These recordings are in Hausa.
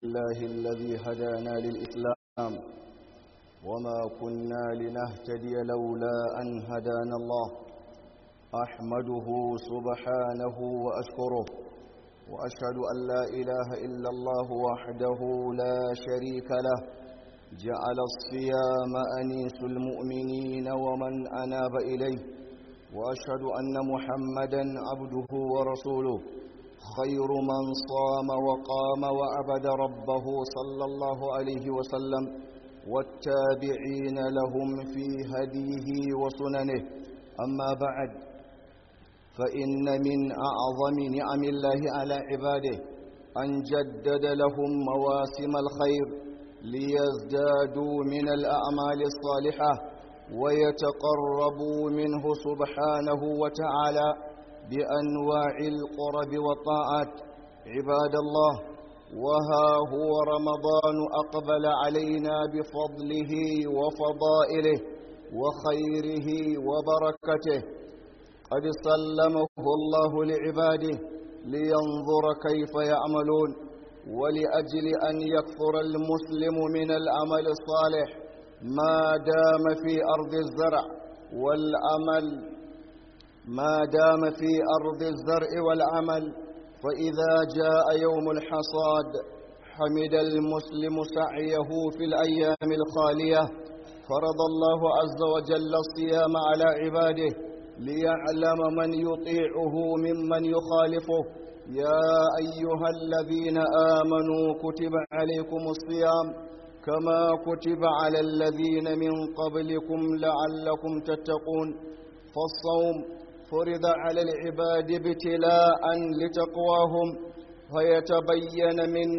الله الذي هدانا للإسلام وما كنا لنهتدي لولا أن هدانا الله أحمده سبحانه وأشكره وأشهد أن لا إله إلا الله وحده لا شريك له جعل الصيام أنيس المؤمنين ومن أناب إليه وأشهد أن محمدا عبده ورسوله خير من صام وقام وعبد ربه صلى الله عليه وسلم والتابعين لهم في هديه وسننه أما بعد فإن من أعظم نعم الله على عباده أن جدد لهم مواسم الخير ليزدادوا من الأعمال الصالحة ويتقربوا منه سبحانه وتعالى بأنواع القرب والطاعات عباد الله وها هو رمضان أقبل علينا بفضله وفضائله وخيره وبركته قد سلمه الله لعباده لينظر كيف يعملون ولأجل أن يكثر المسلم من العمل الصالح ما دام في أرض الزرع والأمل ما دام في أرض الزرع والعمل فإذا جاء يوم الحصاد حمد المسلم سعيه في الأيام الخالية فرض الله عز وجل الصيام على عباده ليعلم من يطيعه ممن يخالفه يا أيها الذين آمنوا كتب عليكم الصيام كما كتب على الذين من قبلكم لعلكم تتقون فالصوم فرض على العباد ابتلاء لتقواهم فيتبين من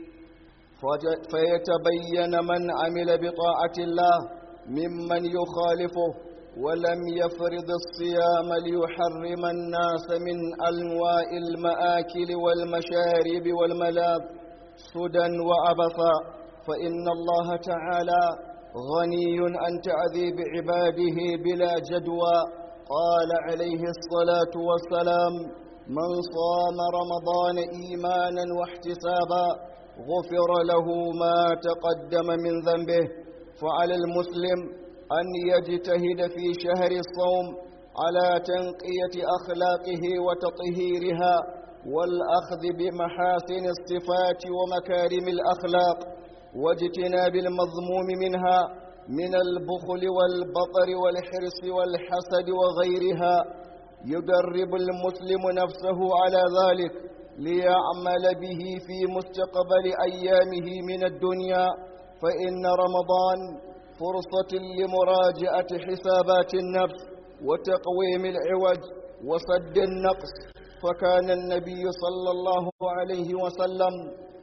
فيتبين من عمل بطاعة الله ممن يخالفه ولم يفرض الصيام ليحرم الناس من أنواع المآكل والمشارب والملاذ سدى وعبثا فإن الله تعالى غني عن تعذيب عباده بلا جدوى قال عليه الصلاة والسلام من صام رمضان إيمانا واحتسابا غفر له ما تقدم من ذنبه فعلى المسلم أن يجتهد في شهر الصوم على تنقية أخلاقه وتطهيرها والأخذ بمحاسن الصفات ومكارم الأخلاق واجتناب المضموم منها من البخل والبطر والحرص والحسد وغيرها يدرب المسلم نفسه على ذلك ليعمل به في مستقبل أيامه من الدنيا فإن رمضان فرصة لمراجعة حسابات النفس وتقويم العوج وسد النقص فكان النبي صلى الله عليه وسلم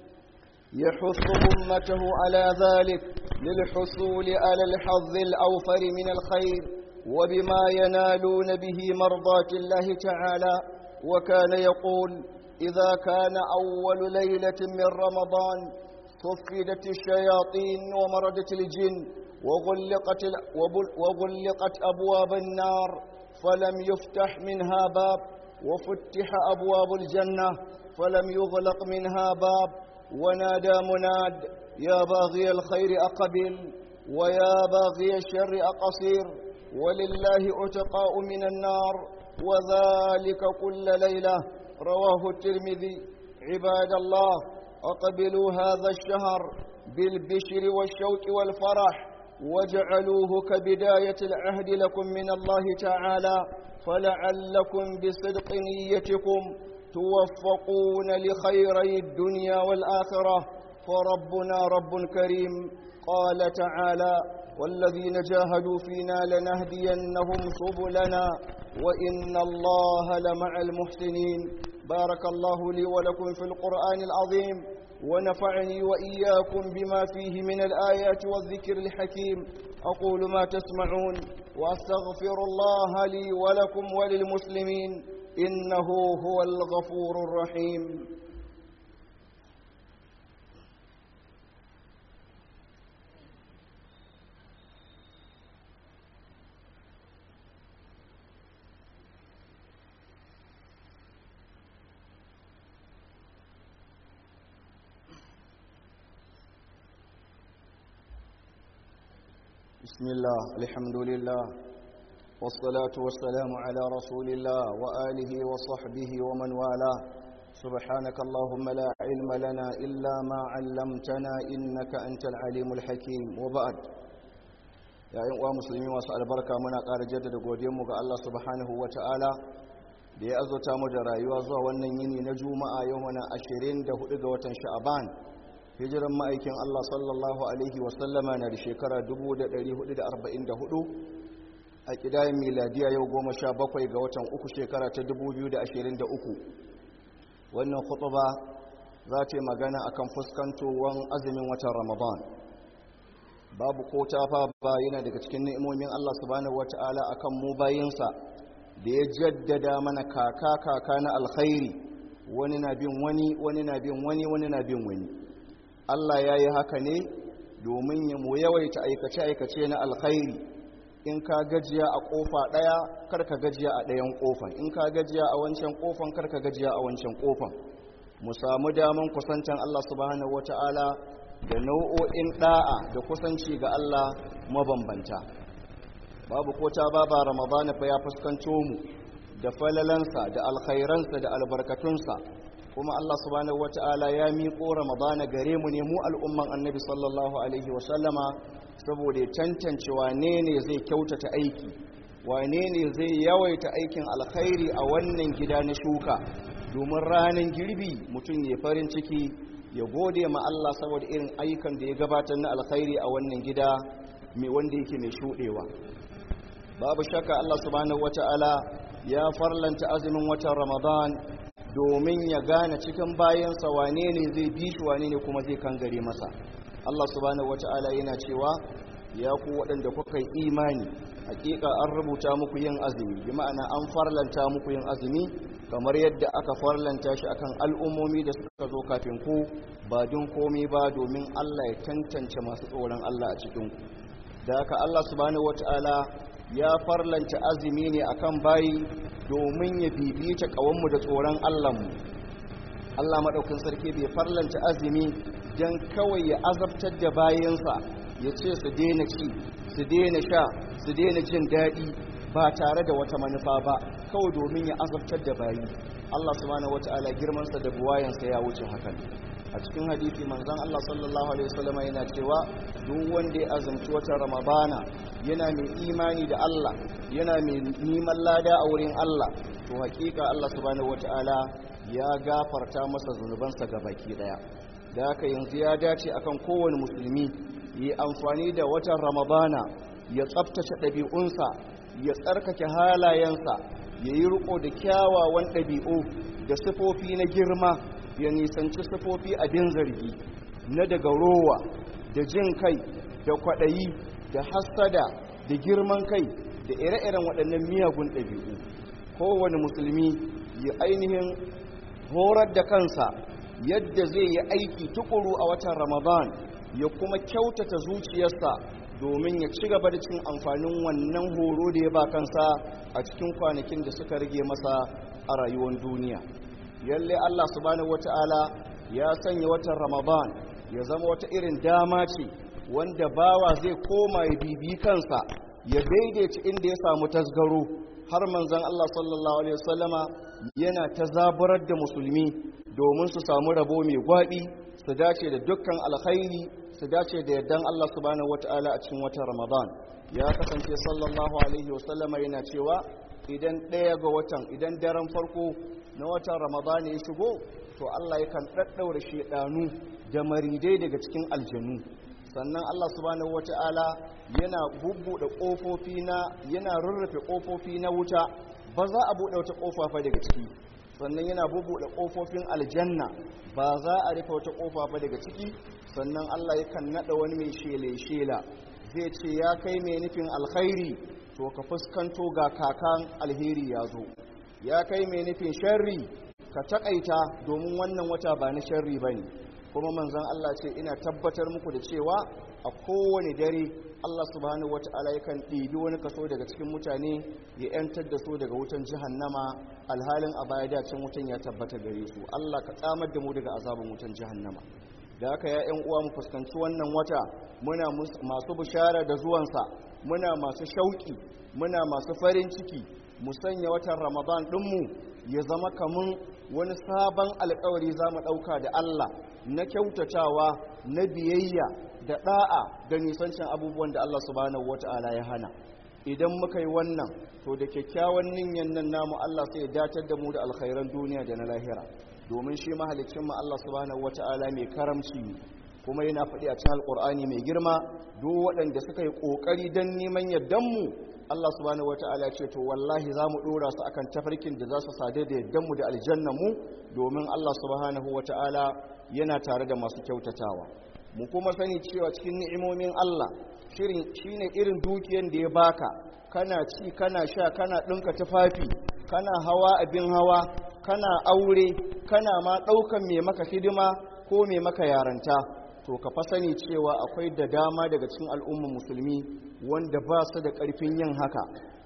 يحث أمته على ذلك للحصول على الحظ الأوفر من الخير وبما ينالون به مرضاة الله تعالى وكان يقول إذا كان أول ليلة من رمضان صفدت الشياطين ومردت الجن وغلقت, وغلقت أبواب النار فلم يفتح منها باب وفتح أبواب الجنة فلم يغلق منها باب ونادى مناد يا باغي الخير أقبل ويا باغي الشر أقصير ولله عتقاء من النار وذلك كل ليلة رواه الترمذي عباد الله أقبلوا هذا الشهر بالبشر والشوق والفرح واجعلوه كبداية العهد لكم من الله تعالى فلعلكم بصدق نيتكم توفقون لخيري الدنيا والآخرة فربنا رب كريم قال تعالى والذين جاهدوا فينا لنهدينهم سبلنا وإن الله لمع المحسنين بارك الله لي ولكم في القرآن العظيم ونفعني وإياكم بما فيه من الآيات والذكر الحكيم أقول ما تسمعون وأستغفر الله لي ولكم وللمسلمين إنه هو الغفور الرحيم بسم الله الحمد لله والصلاة والسلام على رسول الله وآله وصحبه ومن والاه سبحانك اللهم لا علم لنا إلا ما علمتنا إنك أنت العليم الحكيم وبعد يا أيها المسلمين وسأل بركة منا قال جدد قوديمك الله سبحانه وتعالى da ya azurta mu da rayuwa zuwa wannan yini na juma'a yau mana 24 ga watan sha'aban hijiran ma'aikin Allah sallallahu alaihi wasallama na da shekara 1444 a kidayen miladiya yau 17 ga watan uku shekara ta 2023 wannan khutba za ta yi magana akan fuskantowar azumin watan ramadan babu ko ta ba yana daga cikin ni'imomin Allah subhanahu wata'ala akan mu bayinsa da ya jaddada mana kaka kaka na alkhairi wani na bin wani wani na bin wani wani na bin wani Allah ya yi haka ne domin ya mu yawaita aikace-aikace na alkhairi in ka gajiya a kofa ɗaya karka gajiya a ɗayan kofan in ka gajiya a wancan kofan karka gajiya a wancan kofan mu samu daman kusantan Allah subhanahu wata'ala da nau'o'in ɗa'a da kusanci ga Allah mabambanta babu ko ta baba ramadana fa ya fuskanto mu da falalansa da alkhairansa da albarkatunsa kuma Allah subhanahu wata'ala ya miƙo ramadana gare mu ne mu al'umman annabi sallallahu alaihi wa sallama saboda tantance wane ne zai kyautata aiki wane ne zai yawaita aikin alkhairi a wannan gida na shuka domin ranar girbi mutum ya farin ciki ya gode ma Allah saboda irin ayyukan da ya gabatar na alkhairi a wannan gida mai wanda yake mai shuɗewa babu shakka Allah subhanahu wata'ala ya farlanta azumin watan Ramadan domin ya gane cikin bayansa wane ne zai bi shi wane ne kuma zai kangare masa Allah subhanahu wata'ala yana cewa ya ku waɗanda kuka yi imani hakika an rubuta muku yin azumi bi ma'ana an farlanta muku yin azumi kamar yadda aka farlanta shi akan al'ummomi da suka zo kafin ku ba don komai ba domin Allah ya tantance masu tsoron Allah a cikin ku da haka Allah subhanahu wata'ala ya farlanta azumi ne akan bayi domin ya bibita kawanmu da tsoron Allahnmu Allah maɗaukin sarki bai farlanta azumi don kawai ya azabtar da bayansa ya ce su daina ci su daina sha su daina jin daɗi ba tare da wata manufa ba kawai domin ya azabtar da bayi Allah subhanahu wata'ala girmansa da buwayansa ya wuce hakan a cikin hadisi manzon Allah sallallahu alaihi wasallam yana cewa duk wanda ya azumci wata ramadana yana mai imani da Allah yana mai neman lada a wurin Allah to hakika Allah subhanahu wataala ya gafarta masa zunubansa baki daya da haka yanzu ya dace akan kowane musulmi yi amfani da watan ramadana ya tsaftace ɗabi'unsa ya tsarkake halayensa ya yi riko da kyawawan ɗabi'u da sifofi na girma ya nisanci sifofi abin zargi na daga rowa da jin kai da kwaɗayi da hassada da girman kai da ire-iren waɗannan miyagun ɗabi'u kowane musulmi ya ainihin horar da kansa yadda zai yi aiki tukuru a watan ramadan ya kuma kyautata zuciyarsa domin ya ci gaba da cin amfanin wannan horo da ya ba kansa a cikin kwanakin da suka rage masa a rayuwar duniya yalle Allah subhanahu wata'ala ya sanya watan Ramadan ya zama wata irin dama ce wanda bawa zai koma ya bibi kansa ya daidaita inda ya samu tasgaro har manzon Allah sallallahu alaihi wasallama yana ta zaburar da musulmi domin su samu rabo mai gwabi su dace da dukkan alkhairi su dace da yardan Allah subhanahu wata'ala a cikin watan Ramadan ya kasance sallallahu alaihi wasallama yana cewa idan ɗaya ga watan idan daren farko na watan ramadan ya shigo to Allah yakan ɗaɗɗaura shedanu da maridai daga cikin aljanu sannan Allah subhanahu wata'ala yana bubbuɗe ƙofofi na yana rurrufe ƙofofi na wuta ba za a buɗe wata ƙofa fa daga ciki sannan yana bubbuɗe ƙofofin aljanna ba za a rufe wata ƙofa fa daga ciki sannan Allah yakan naɗa wani mai shele shela zai ce ya kai mai nufin alkhairi to ka fuskanto ga kakan alheri ya zo ya kai mai nufin sharri ka takaita domin wannan wata ba na sharri ba ne kuma manzan Allah ce ina tabbatar muku da cewa a kowane dare Allah subhanahu wata'ala yakan ɗibi wani kaso daga cikin mutane ya 'yantar da su daga wutan jahannama alhalin a baya dacin wutan ya tabbata gare su Allah ka tsamar da mu daga azabin wutan jahannama da haka ya yan uwa mu fuskanci wannan wata muna masu bishara da zuwansa muna masu shauki muna masu farin ciki mu sanya watan ramadan ɗinmu ya zama kamun wani sabon alkawari za mu ɗauka da allah na kyautatawa na biyayya da ɗa'a da nisancin abubuwan da allah subhanahu wata'ala ya hana idan muka yi wannan to da kyakkyawan ninyan nan namu allah sai ya datar da mu da alkhairan duniya da na lahira domin shi mahalicin mu allah subhanahu wata'ala mai karamci kuma yana faɗi a cikin alƙur'ani mai girma duk waɗanda suka yi ƙoƙari don neman yardanmu Allah subhanahu wata'ala ce to wallahi za mu ɗora su akan tafarkin da za su sade da yardanmu da aljannamu domin Allah subhanahu wata'ala yana tare da masu kyautatawa mu kuma sani cewa cikin ni'imomin Allah shirin shine irin dukiyan da ya baka kana ci kana sha kana ɗinka tufafi kana hawa abin hawa kana aure kana ma ɗaukan mai maka hidima ko mai maka yaranta to ka fa sani cewa akwai da dama daga cikin al'ummar musulmi wanda ba su da ƙarfin yin haka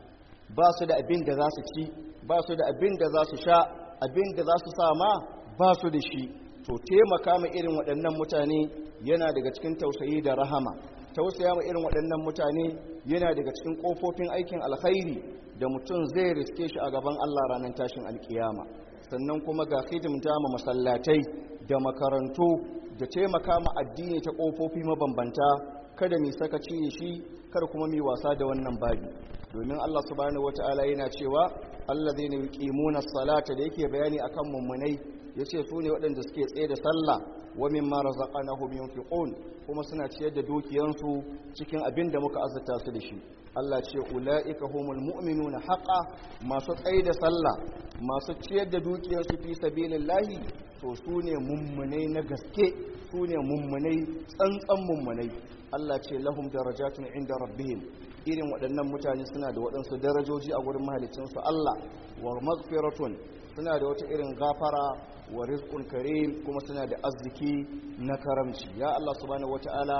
ba su da abin da za su ci ba su da abin da za su sha abin da za su sama ba su da shi to taimaka ma irin waɗannan mutane yana daga cikin tausayi da rahama tausaya ma irin waɗannan mutane yana daga cikin ƙofofin aikin alkhairi da mutum zai riske shi a gaban Allah ranar tashin alkiyama sannan kuma ga hidimta ma masallatai da makarantu da taimaka ma addini ta ƙofofi mabambanta kada mai sakaci da shi kada kuma mai wasa da wannan babi domin Allah subhanahu wataala yana cewa allazina yuqimuna salata da yake bayani akan mummunai yace su ne waɗanda suke tsaye da sallah wa mimma razaqnahum yunfiqun kuma suna ciyar da dukiyansu cikin abin da muka azurta su da shi Allah ce ulaika humul mu'minuna haqa masu tsaye da sallah masu ciyar da dukiyarsu fi sabilillahi to su ne mummunai na gaske su ne mummunai tsantsan mummunai Allah ce lahum darajatun inda rabbihim irin waɗannan mutane suna da waɗansu darajoji a wurin mahalicinsu Allah wa maghfiratun suna da wata irin gafara wa rizqun karim kuma suna da arziki na karamci ya Allah subhanahu wataala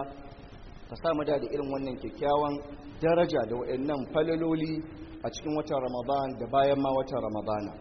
ka sa mu da irin wannan kyakkyawan daraja da waɗannan falaloli a cikin watan Ramadan da bayan ma watan Ramadana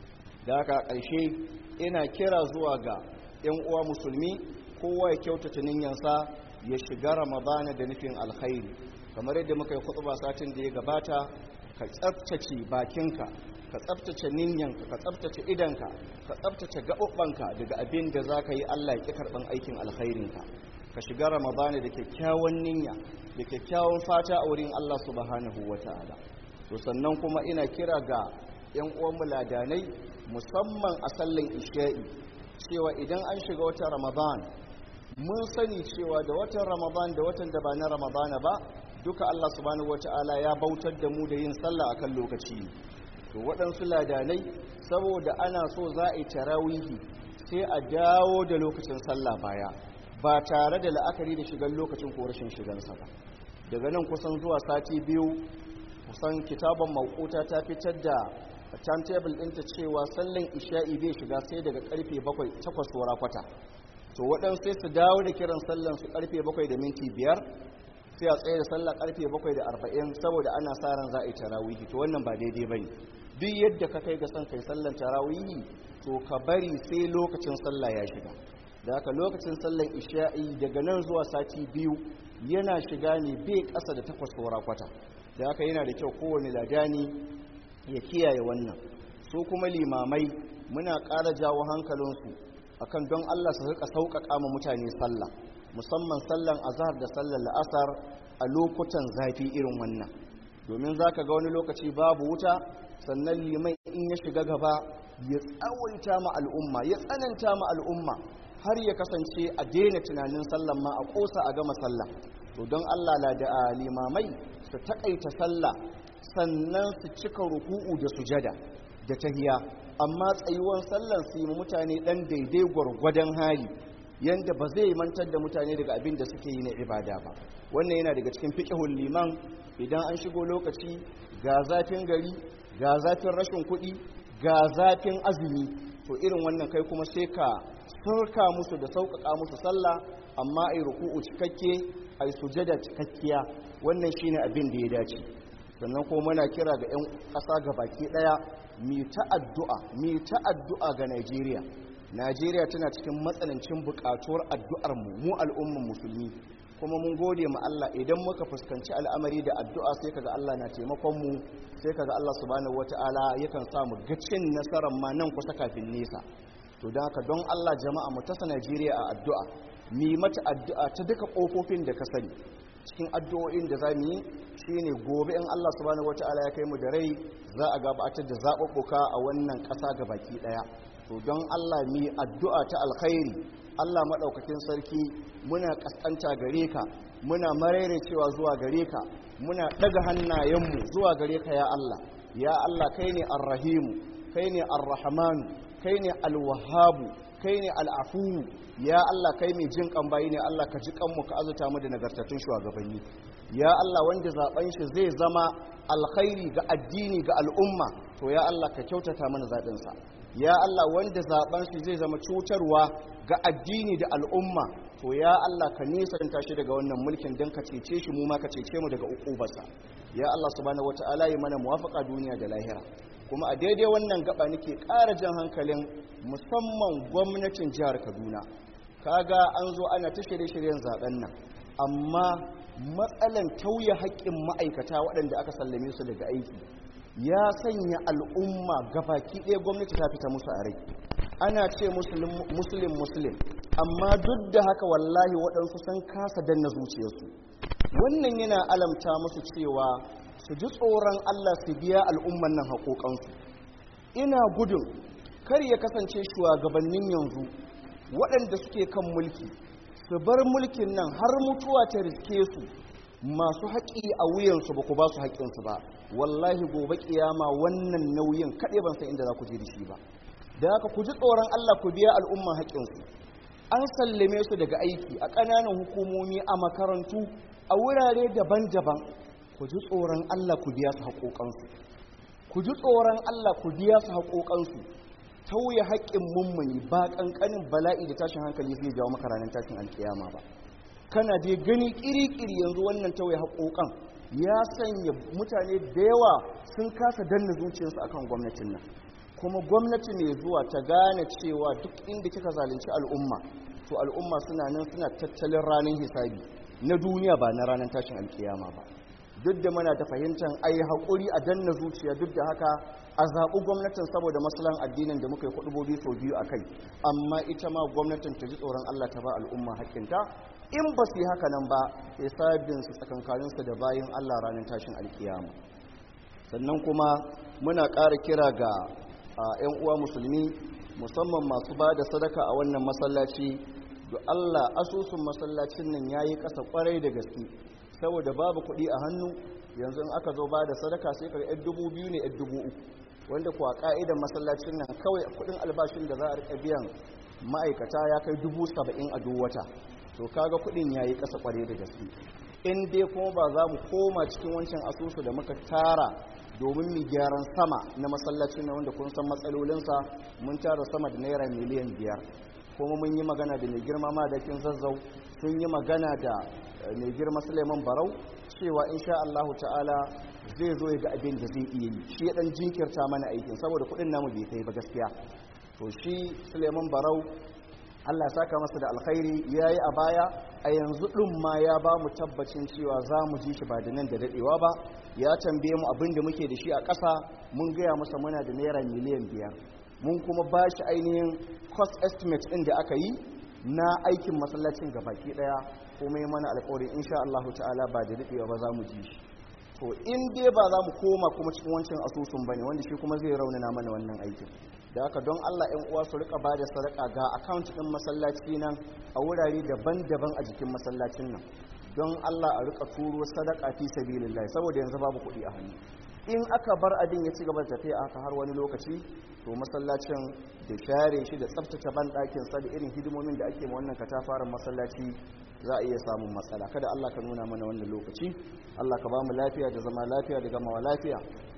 da haka ƙarshe ina kira zuwa ga 'yan uwa musulmi kowa ya kyautata niyyansa ya shiga ramadana da nufin alkhairi kamar yadda muka yi khutba satin da ya gabata ka tsaftace bakinka ka tsaftace niyyanka ka tsaftace idanka ka tsaftace gaɓuɓɓanka daga abin da za ka yi allah ya ƙi karɓan aikin alkhairinka ka shiga ramadana da kyakkyawan niyya da kyakkyawan fata a wurin allah subhanahu wa ta'ala to sannan kuma ina kira ga 'yan uwan ladanai musamman a sallan isha'i cewa idan an shiga watan ramadan mun sani cewa da watan ramadan da watan da ba na ramadana ba duka allah subhanahu wata'ala ya bautar da mu da yin sallah akan lokaci to waɗansu ladanai saboda ana so za a yi tarawihi sai a dawo da lokacin sallah baya ba tare da la'akari da shigan lokacin ko rashin shigansa ba daga nan kusan zuwa sati biyu kusan kitaban mawukuta ta fitar da timetable ɗinta cewa sallan isha'i bai shiga sai daga karfe 7 takwas saura kwata to waɗansu sai su dawo da kiran sallan su karfe 7 da minti 5 sai a tsaye da sallah karfe 7 da 40 saboda ana sa ran za a yi tarawihi to wannan ba daidai bane duk yadda ka kai ga san kai sallan tarawihi to ka bari sai lokacin sallah ya shiga da haka lokacin sallan isha'i daga nan zuwa sati biyu yana shiga ne bai ƙasa da takwas saura kwata da haka yana da kyau kowane ladani ya kiyaye wannan su kuma limamai muna ƙara jawo hankalinsu akan don Allah su rika sauƙaƙa ma mutane sallah musamman sallan azhar da sallan la'asar a lokutan zafi irin wannan domin za ka ga wani lokaci babu wuta sannan liman in ya shiga gaba ya tsawaita ma al'umma ya tsananta ma al'umma har ya kasance a daina tunanin sallan ma a ƙosa a gama sallah to don Allah la da limamai su taƙaita sallah sannan su cika ruku'u da sujada da tahiya amma tsayuwan sallan su yi mutane dan daidai gwargwadon hali yanda ba zai mantar da mutane daga abin da suke yi na ibada ba wannan yana daga cikin fiqhul liman idan an shigo lokaci ga zafin gari ga zafin rashin kuɗi ga zafin azumi to irin wannan kai kuma sai ka sarka musu da sauƙaƙa musu sallah amma ai ruku'u cikakke ai sujada cikakkiya wannan shine abin da ya dace sannan kuma muna kira ga 'yan ƙasa ga baki ɗaya mi ta addu'a mi ta addu'a ga Najeriya najeriya tana cikin matsanancin buƙatuwar addu'ar mu mu al'umman musulmi kuma mun gode ma Allah idan muka fuskanci al'amari da addu'a sai kaga Allah na taimakon mu sai kaga Allah subhanahu wata'ala yakan sa mu ga cin nasarar ma nan kusa kafin nesa to don haka don Allah jama'a mu tasa Najeriya a addu'a mi mata addu'a ta duka kofofin da ka sani cikin addu'o'in da za mu yi shine gobe in Allah subhanahu wata'ala ya kai mu da rai za a gabatar da zaɓuɓɓuka a wannan ƙasa ga baki ɗaya to don Allah mi addu'a ta alkhairi Allah maɗaukakin sarki muna ƙasƙanta gare ka muna marere cewa zuwa gare ka muna ɗaga hannayenmu zuwa gare ka ya Allah ya Allah kai ne arrahimu kai ne arrahmanu kai ne alwahabu kai ne al'afuwu ya Allah kai mai jin kan bayi ne Allah ka ji kanmu ka azuta mu da nagartattun shugabanni ya Allah wanda zaben shi zai zama alkhairi ga addini ga al'umma to ya Allah ka kyautata mana zaɓin sa ya Allah wanda zaben shi zai zama cutarwa ga addini da al'umma to ya Allah ka nisanta shi daga wannan mulkin don ka cece shi mu ma ka cece mu daga ukubarsa ya Allah subhanahu wataala yi mana muwafaqa duniya da lahira kuma a daidai wannan gaba nake ƙara jan hankalin musamman gwamnatin jihar Kaduna kaga an zo ana ta shirye-shiryen zaben nan amma matsalan tauye haƙƙin ma'aikata waɗanda aka sallame su daga aiki ya sanya al'umma gabaki ɗaya gwamnati ta fita musu a rai ana ce musulun musulun amma duk da haka wallahi waɗansu sun kasa danna zuciyarsu wannan yana alamta musu cewa su ji tsoron allah su biya al'umman nan haƙoƙansu ina gudun kar ya kasance shugabannin yanzu waɗanda suke kan mulki su bar mulkin nan har mutuwa ta riske su masu haƙi a wuyansu ba ku ba su haƙƙinsu ba wallahi gobe ƙiyama wannan nauyin kaɗai ban san inda za ku je da shi ba da haka ku ji tsoron Allah ku biya al'umma haƙƙinsu an sallame su daga aiki a ƙananan hukumomi a makarantu a wurare daban-daban ku ji tsoron Allah ku biya su haƙoƙansu ku ji tsoron Allah ku biya su haƙoƙansu tauye haƙƙin mummuni ba ƙanƙanin bala'i da tashin hankali zai jawo maka ranar tashin alƙiyama ba kana dai gani ƙiri-ƙiri yanzu wannan tauye haƙoƙan ya sanya mutane da yawa sun kasa danna zuciyarsu akan gwamnatin nan kuma gwamnati mai zuwa ta gane cewa duk inda kika zalunci al'umma to al'umma suna nan suna tattalin ranar hisabi na duniya ba na ranar tashin alkiyama ba duk da muna ta fahimtar ai haƙuri a danna zuciya duk da haka a zaɓi gwamnatin saboda maslahan addinin da muka yi kuɗubobi sau biyu a kai amma ita ma gwamnatin ta ji tsoron allah ta ba al'umma haƙƙinta in ba su yi haka nan ba hisabinsu tsakankaninsu da bayan allah ranar tashin alkiyama sannan kuma muna ƙara kira ga a 'yan uwa musulmi musamman masu ba da sadaka a wannan masallaci da Allah asusun masallacin nan ya yi ƙasa ƙwarai da gaske saboda babu kuɗi a hannu yanzu in aka zo ba da sadaka sai ka yan dubu biyu ne yan dubu uku wanda kuwa ƙa'idan masallacin nan kawai kuɗin albashin da za a riƙa biyan ma'aikata ya kai dubu saba'in a duk wata to kaga kuɗin ya yi ƙasa ƙwarai da gaske in dai kuma ba za mu koma cikin wancan asusu da muka tara domin mu gyaran sama na masallacin na wanda kun san matsalolinsa mun tara sama da naira miliyan biyar kuma mun yi magana da mai girma madakin zazzau sun yi magana da mai girma suleiman barau cewa insha allahu ta'ala zai zo ya ga abin da zai iya yi shi ya dan jinkirta mana aikin saboda kuɗin namu bai kai ba gaskiya to shi suleiman barau Allah saka masa da alkhairi ya yi a baya a yanzu ɗin ma ya ba mu tabbacin cewa za mu ji shi ba da nan da daɗewa ba ya tambaye mu abin da muke da shi a ƙasa mun gaya masa muna da naira miliyan biyar mun kuma ba shi ainihin cost estimate ɗin da aka yi na aikin masallacin ga baki ɗaya kuma yi mana alkawarin insha Allah ta'ala ba da daɗewa ba za mu ji shi to in dai ba za mu koma kuma cikin wancan asusun ba ne wanda shi kuma zai raunana mana wannan aikin da haka don Allah ‘yan uwa su rika ba da sadaka ga account ɗin masallaci nan a wurare daban-daban a jikin masallacin nan don Allah a rika turo sadaka fi sabilillah saboda yanzu babu kuɗi a hannu in aka bar abin ya ci gaba da tafiya aka har wani lokaci to masallacin da share shi da tsaftace ban ɗakin sa da irin hidimomin da ake ma wannan katafaren masallaci za a iya samun matsala kada Allah ka nuna mana wannan lokaci Allah ka ba mu lafiya da zama lafiya da gamawa lafiya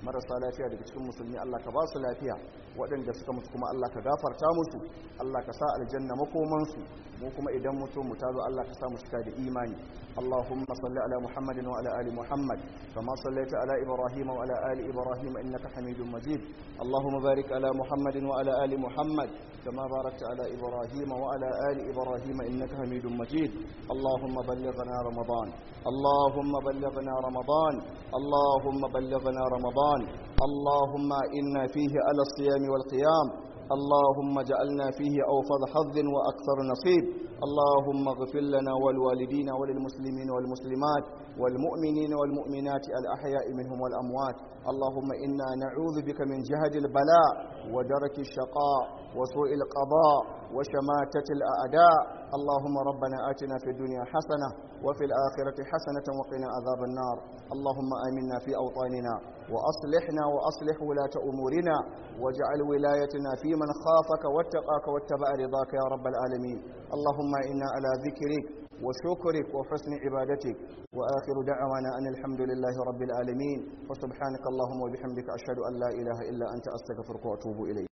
marasa lafiya daga cikin musulmi Allah ka ba su lafiya waɗanda suka mutu kuma Allah ka gafarta musu Allah ka sa aljanna makomansu mu kuma idan mutum mu tazo Allah ka sa mu cika da imani Allahumma salli ala Muhammadin wa ala ali Muhammad kama sallaita ala Ibrahim wa ala ali Ibrahim innaka Hamidum Majid Allahumma barik ala Muhammadin wa ala ali Muhammad kama barakta ala Ibrahim wa ala ali Ibrahim innaka Hamidum Majid Allahumma ballighna Ramadan Allahumma ballighna Ramadan Allahumma ballighna Ramadan اللهم إنا فيه على الصيام والقيام اللهم اجعلنا فيه أوفض حظ وأكثر نصيب اللهم اغفر لنا ولوالدينا وللمسلمين والمسلمات والمؤمنين والمؤمنات الأحياء منهم والأموات اللهم إنا نعوذ بك من جهد البلاء ودرك الشقاء وسوء القضاء وشماتة الأعداء اللهم ربنا آتنا في الدنيا حسنة وفي الآخرة حسنة وقنا عذاب النار اللهم آمنا في أوطاننا وأصلحنا وأصلح ولاة أمورنا واجعل ولايتنا في من خافك واتقاك واتبع رضاك يا رب العالمين اللهم إنا على ذكرك وشكرك وحسن عبادتك وآخر دعوانا أن الحمد لله رب العالمين وسبحانك اللهم وبحمدك أشهد أن لا إله إلا أنت أستغفرك وأتوب إليك